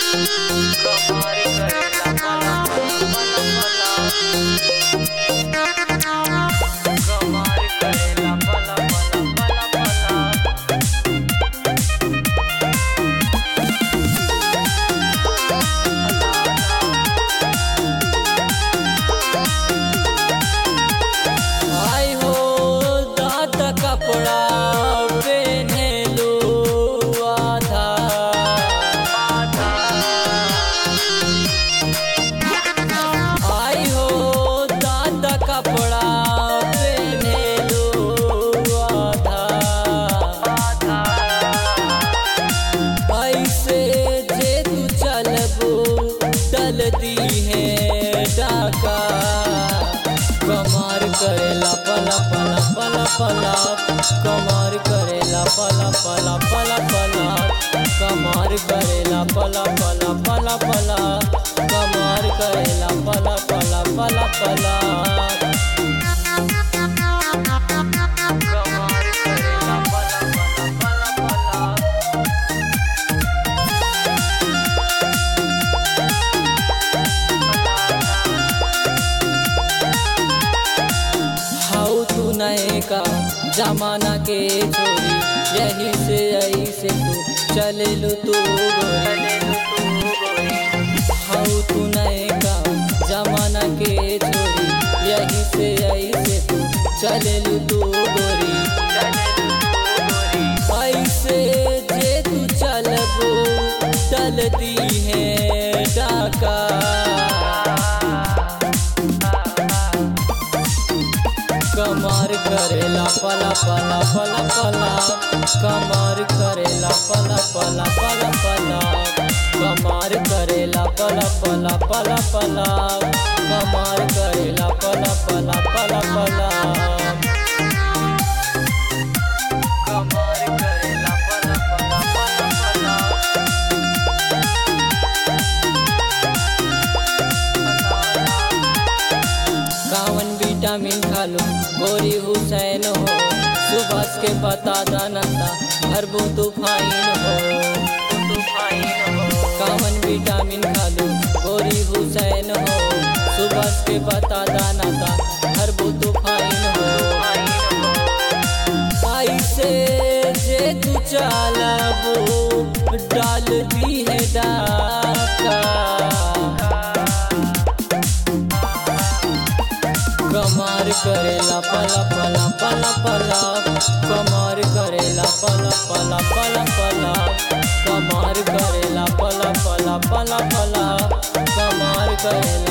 कमार करेला पला पला पला पला कमार करेला पला पला पला पला आई हो दात कपड़ा पेन्हेलू आधा आई हो दात कपड़ा पेन्हेलू आधा ऐसे जे तू चलबो डलती है डाका कमार करेला पला पला पला पला कमार करेला पला पला पला पला कमार करेला पला पला पला पला कमार करेला पला पला पला पला कमार करेला पला पला पला पला हाउ तू नए का जमाना के छोरी यही से यही से तू चले लू तू गोरी हाउ तू नए का जमाना के छोरी यही से यही से तू चले लू तू गोरी ऐसे जे तू चलबो चलती है डाका कमर करेला पला पला पला पला कमर करेला पला पला पला पला कमर करेला पला पला पला पला कमर करेला पला पला पला पला कमर करेला पला पला पला पला कावन विटामिन खालो गोरी हुसैन हो सुबह के बता दानंदा भरबो तूफाइन हो कावन विटामिन खालो गोरी हुसैन हो सुबह के बता दानंदा भरबो तूफाइन हो ऐसे जे तू चालबो डाल दी है डाका कमार करेला पला पला पला पला कमार करेला पला पला पला पला कमार करेला पला पला पला पला कमार करेला